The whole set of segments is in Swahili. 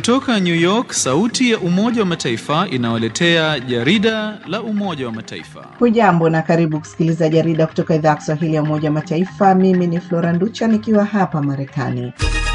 Kutoka New York, sauti ya Umoja wa Mataifa inawaletea jarida la Umoja wa Mataifa. Hujambo na karibu kusikiliza jarida kutoka idhaa ya Kiswahili ya Umoja wa Mataifa. Mimi ni Flora Nducha nikiwa hapa Marekani.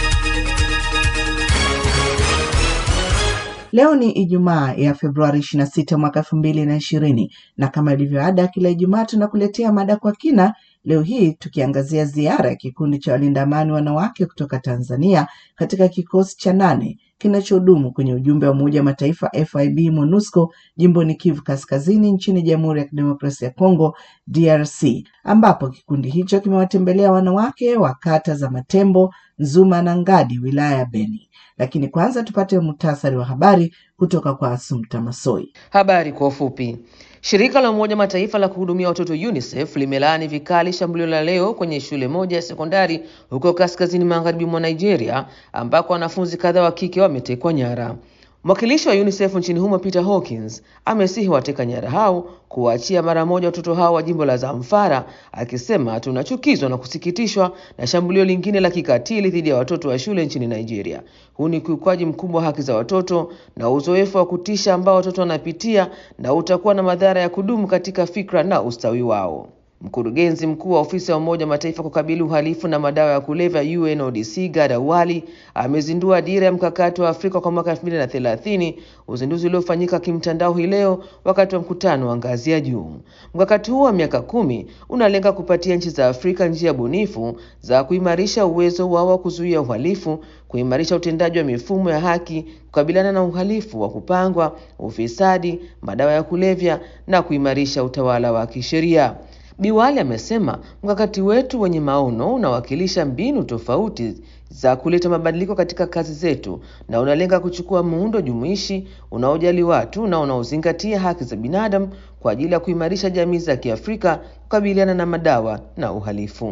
Leo ni Ijumaa ya Februari 26 mwaka 2020 na kama ilivyo ada, kila Ijumaa tunakuletea mada kwa kina. Leo hii tukiangazia ziara ya kikundi cha walinda amani wanawake kutoka Tanzania katika kikosi cha nane kinachohudumu kwenye ujumbe wa Umoja wa Mataifa FIB MONUSCO jimboni Kivu Kaskazini nchini Jamhuri ya Kidemokrasia ya Kongo DRC, ambapo kikundi hicho kimewatembelea wanawake wa kata za Matembo, Nzuma na Ngadi wilaya ya Beni. Lakini kwanza tupate muhtasari wa habari kutoka kwa Asumta Masoi. Habari kwa ufupi. Shirika la Umoja Mataifa la kuhudumia watoto UNICEF limelaani vikali shambulio la leo kwenye shule moja ya sekondari huko kaskazini magharibi mwa Nigeria ambako wanafunzi kadhaa wa kike wametekwa nyara. Mwakilishi wa UNICEF nchini humo Peter Hawkins amesihi wateka nyara hao kuwaachia mara moja watoto hao wa jimbo la Zamfara, akisema tunachukizwa na kusikitishwa na shambulio lingine la kikatili dhidi ya watoto wa shule nchini Nigeria. Huu ni ukiukwaji mkubwa wa haki za watoto na uzoefu wa kutisha ambao watoto wanapitia na utakuwa na madhara ya kudumu katika fikra na ustawi wao. Mkurugenzi mkuu wa ofisi ya Umoja wa Mataifa kukabili uhalifu na madawa ya kulevya UNODC Gada Wali amezindua dira ya mkakati wa Afrika kwa mwaka 2030, uzinduzi uliofanyika kimtandao hii leo wakati wa mkutano wa ngazi ya juu. Mkakati huo wa miaka kumi unalenga kupatia nchi za Afrika njia bunifu za kuimarisha uwezo wao wa kuzuia uhalifu, kuimarisha utendaji wa mifumo ya haki, kukabiliana na uhalifu wa kupangwa, ufisadi, madawa ya kulevya na kuimarisha utawala wa kisheria. Biwali amesema mkakati wetu wenye maono unawakilisha mbinu tofauti za kuleta mabadiliko katika kazi zetu na unalenga kuchukua muundo jumuishi unaojali watu na unaozingatia haki za binadamu kwa ajili ya kuimarisha jamii za Kiafrika kukabiliana na madawa na uhalifu.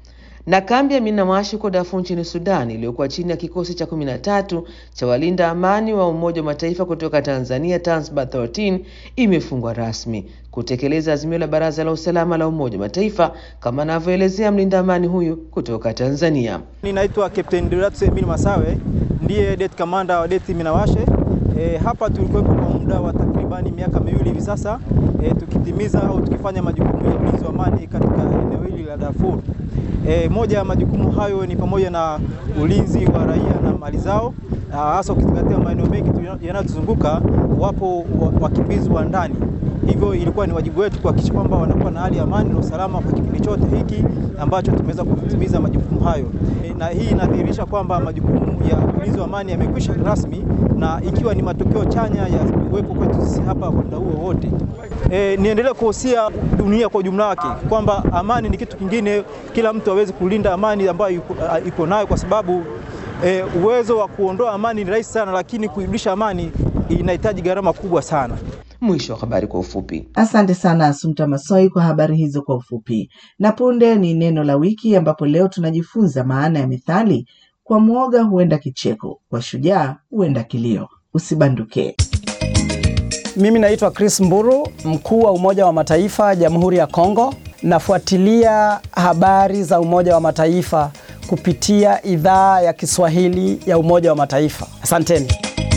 Na kambi ya Minamashi huko Darfur nchini Sudan iliyokuwa chini ya kikosi cha kumi na tatu cha walinda amani wa Umoja wa Mataifa kutoka Tanzania Tanzbar 13 imefungwa rasmi kutekeleza azimio la Baraza la Usalama la Umoja wa Mataifa kama anavyoelezea mlinda amani huyu kutoka Tanzania. Ninaitwa Captain Duratus Emil Masawe, ndiye det kamanda wa det Minawashe. E, hapa tulikuwepo kwa muda wa takribani miaka miwili hivi sasa e, tukitimiza au tukifanya majukumu ya ulinzi wa amani katika eneo hili la Darfur. E, moja ya majukumu hayo ni pamoja na ulinzi wa raia na mali zao, hasa ukizingatia maeneo mengi yanayotuzunguka wapo wakimbizi wa ndani. Hivyo ilikuwa ni wajibu wetu kuhakikisha kwamba wanakuwa na hali ya amani na usalama kwa kipindi chote hiki ambacho tumeweza kutimiza majukumu hayo. E, na hii inadhihirisha kwamba majukumu ya ulinzi wa amani yamekwisha rasmi na ikiwa ni matokeo chanya ya uwepo kwetu sisi hapa kwa muda huo wote. E, niendelee kuhusia dunia kwa ujumla wake kwamba amani ni kitu kingine, kila mtu aweze kulinda amani ambayo iko nayo, kwa sababu e, uwezo wa kuondoa amani ni rahisi sana, lakini kuirudisha amani inahitaji gharama kubwa sana. Mwisho wa habari kwa ufupi. Asante sana Asumta Masoi kwa habari hizo kwa ufupi. Na punde ni neno la wiki, ambapo leo tunajifunza maana ya methali kwa mwoga huenda kicheko, kwa shujaa huenda kilio. Usibanduke. Mimi naitwa Chris Mburu, mkuu wa Umoja wa Mataifa Jamhuri ya Kongo. Nafuatilia habari za Umoja wa Mataifa kupitia idhaa ya Kiswahili ya Umoja wa Mataifa. Asanteni.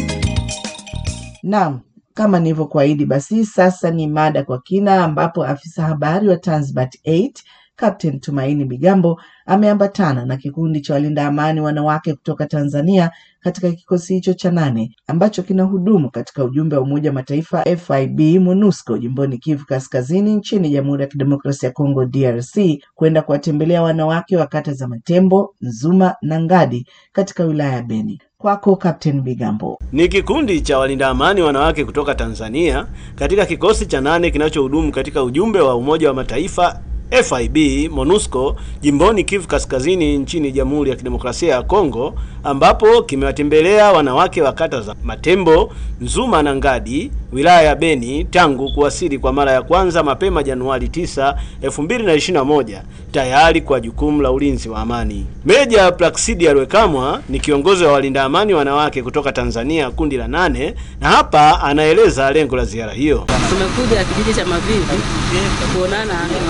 Naam, kama nilivyokuahidi, basi sasa ni mada kwa kina, ambapo afisa habari wa Tanzbat 8 Captain Tumaini Bigambo ameambatana na kikundi cha walinda amani wanawake kutoka Tanzania katika kikosi hicho cha nane ambacho kinahudumu katika ujumbe wa Umoja wa Mataifa FIB MONUSCO jimboni Kivu Kaskazini nchini Jamhuri ya Kidemokrasia ya Kongo DRC kwenda kuwatembelea wanawake wa kata za Matembo, Nzuma na Ngadi katika wilaya ya Beni. Kwako Captain Bigambo. Ni kikundi cha walinda amani wanawake kutoka Tanzania katika kikosi cha nane kinachohudumu katika ujumbe wa Umoja wa Mataifa FIB MONUSCO jimboni Kivu Kaskazini nchini Jamhuri ya Kidemokrasia ya Kongo ambapo kimewatembelea wanawake wa kata za Matembo, Nzuma na Ngadi wilaya ya Beni tangu kuwasili kwa mara ya kwanza mapema Januari 9, 2021 tayari kwa jukumu la ulinzi wa amani. Meja Plaksidia Lwekamwa ni kiongozi wa walinda amani wanawake kutoka Tanzania kundi la nane na hapa anaeleza lengo la ziara hiyo. Tumekuja kijiji cha Mavivi kuonana na wanawake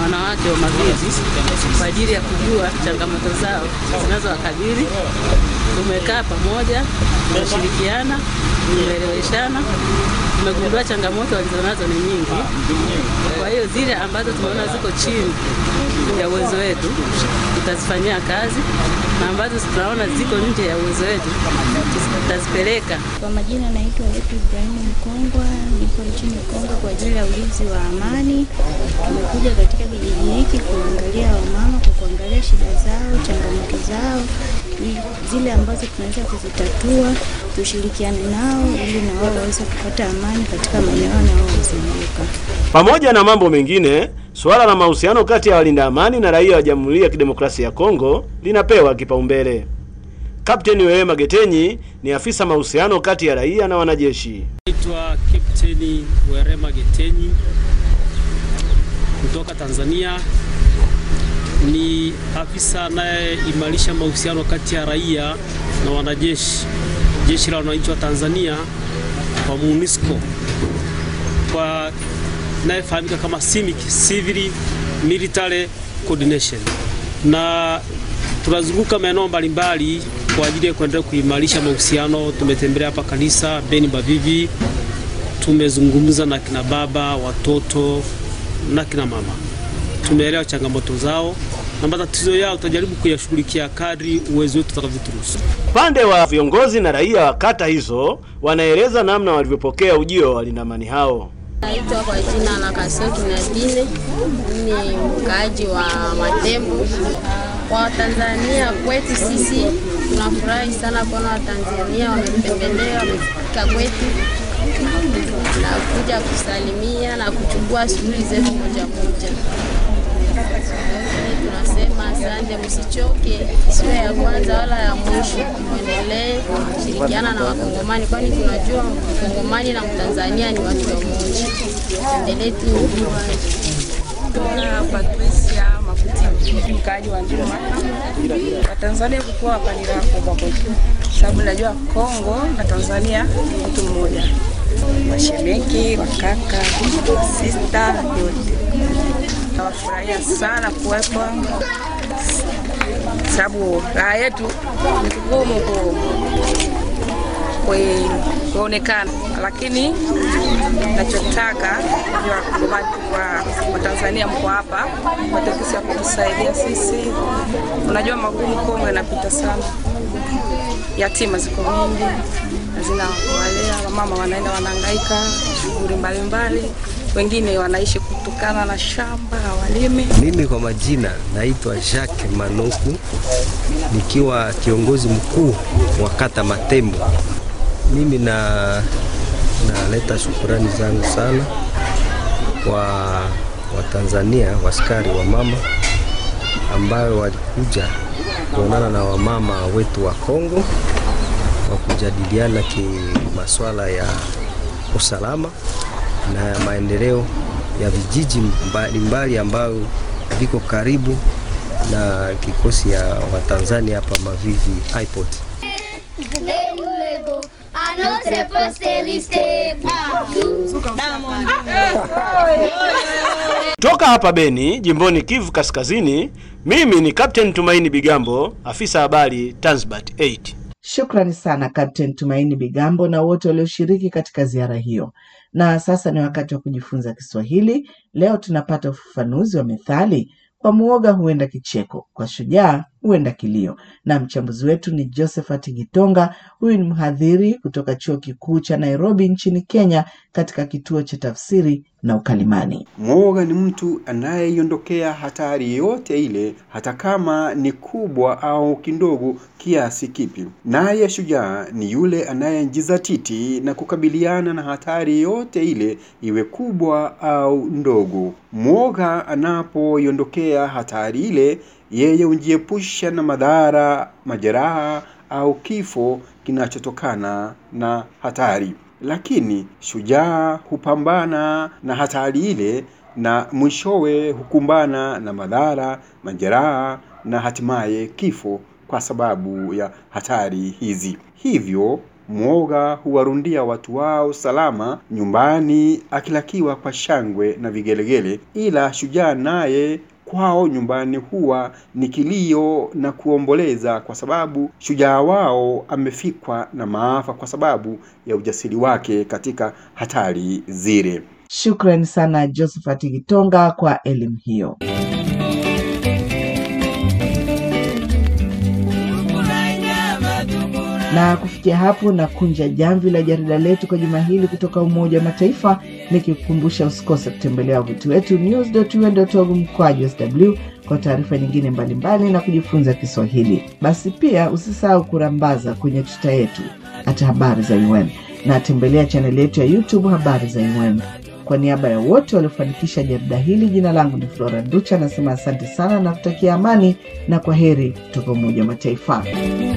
uwanja wa Mavivi kwa ajili ya kujua changamoto zao zinazowakabili. Tumekaa pamoja, tumeshirikiana, tumeeleweshana, tumegundua changamoto walizonazo ni nyingi. Kwa hiyo zile ambazo tumeona ziko chini ya uwezo wetu tutazifanyia kazi, na ambazo tunaona ziko nje ya uwezo wetu tutazipeleka Kwa majina naitwa Letu Ibrahimu Mkongwa, niko nchini Kongo kwa ajili ya ulinzi wa amani. Tumekuja katika kijiji hiki kuangalia wamama, kwa kuangalia shida zao, changamoto zao, ili zile ambazo tunaweza kuzitatua, tushirikiane nao ili na wao waweze kupata amani katika maeneo yanayowazunguka. Pamoja na mambo mengine, suala la mahusiano kati ya walinda amani na raia wa Jamhuri ya Kidemokrasia ya Kongo linapewa kipaumbele. Kapteni Wewema Getenyi ni afisa mahusiano kati ya raia na wanajeshi. Naitwa Kapteni Werema Getenyi kutoka Tanzania. Ni afisa anayeimarisha mahusiano kati ya raia na wanajeshi, jeshi la wananchi wa Tanzania kwa MONUSCO, kwa inayefahamika kama CIMIC, Civil Military Coordination, na tunazunguka maeneo mbalimbali kwa ajili ya kuendelea kuimarisha mahusiano. Tumetembelea hapa kanisa Beni Bavivi, tumezungumza na kina baba, watoto na kina mama, tumeelewa changamoto zao na matatizo yao, tutajaribu kuyashughulikia kadri uwezo wetu utakavyoturuhusu. Upande wa viongozi na raia wa kata hizo wanaeleza namna walivyopokea ujio wa walinda amani hao. Naitwa kwa jina la Kasoki Nadine, ni mkaaji wa Matembo. Kwa Watanzania kwetu sisi tunafurahi sana kuona Watanzania wametembelea, wamefika kwetu na kuja kusalimia na kuchukua shughuli zetu moja moja. Tunasema asante, msichoke, sio ya kwanza wala ya mwisho. Mwendelee kushirikiana na Wakongomani, kwani tunajua Mkongomani na Mtanzania ni watu wamoja. Endelee tu na Patricia Makuti, mkaaji wa Njuma. Watanzania kukuwa hapa ni raha kubwa kwetu, sababu najua Kongo na Tanzania ni mtu mmoja, washemeki, wakaka, sista yote. Nawafurahia sana kuwepo, sababu raha yetu ni kugumu ku kwe- kuonekana, lakini nachotaka ni Wakongomani wa Watanzania mko hapa matekesi ya kutusaidia sisi. Unajua magumu Kongo inapita sana, yatima ziko mingi, hazina kuwalea, wamama wanaenda wanahangaika shughuli mbalimbali, wengine wanaishi kutokana na shamba hawalimi. Mimi kwa majina naitwa Jacques Manoku nikiwa kiongozi mkuu wa kata Matembo. Mimi na naleta shukurani zangu sana kwa Watanzania waskari wa mama ambayo walikuja kuonana na wamama wetu wa Kongo kwa kujadiliana ki masuala ya usalama na maendeleo ya vijiji mbalimbali ambayo viko karibu na kikosi ya Watanzania hapa Mavivi Airport. Toka hapa Beni, jimboni Kivu Kaskazini, mimi ni Captain Tumaini Bigambo, afisa habari Tanzbat 8. Shukrani sana Captain Tumaini Bigambo na wote walioshiriki katika ziara hiyo. Na sasa ni wakati wa kujifunza Kiswahili. Leo tunapata ufafanuzi wa methali kwa muoga huenda kicheko, kwa shujaa huenda kilio, na mchambuzi wetu ni Josephat Gitonga. Huyu ni mhadhiri kutoka chuo kikuu cha Nairobi nchini Kenya, katika kituo cha tafsiri na ukalimani. Mwoga ni mtu anayeiondokea hatari yoyote ile, hata kama ni kubwa au kidogo kiasi kipi. Naye shujaa ni yule anayejizatiti na kukabiliana na hatari yoyote ile, iwe kubwa au ndogo. Mwoga anapoiondokea hatari ile, yeye hujiepusha na madhara, majeraha au kifo kinachotokana na hatari. Lakini shujaa hupambana na hatari ile na mwishowe hukumbana na madhara, majeraha na hatimaye kifo kwa sababu ya hatari hizi. Hivyo mwoga huwarundia watu wao salama nyumbani akilakiwa kwa shangwe na vigelegele, ila shujaa naye kwao nyumbani huwa ni kilio na kuomboleza, kwa sababu shujaa wao amefikwa na maafa kwa sababu ya ujasiri wake katika hatari zile. Shukrani sana Josephat Gitonga kwa elimu hiyo. Na kufikia hapo na kunja jamvi la jarida letu kwa juma hili kutoka Umoja wa Mataifa, nikikukumbusha usikose kutembelea wavuti wetu news.un.org mkwaju sw kwa taarifa nyingine mbalimbali mbali na kujifunza Kiswahili. Basi pia usisahau kurambaza kwenye tuta yetu hata habari za UN na tembelea chaneli yetu ya YouTube habari za UN. Kwa niaba ya wote waliofanikisha jarida hili, jina langu ni Flora Ducha, anasema asante sana na kutakia amani na kwa heri kutoka Umoja wa Mataifa.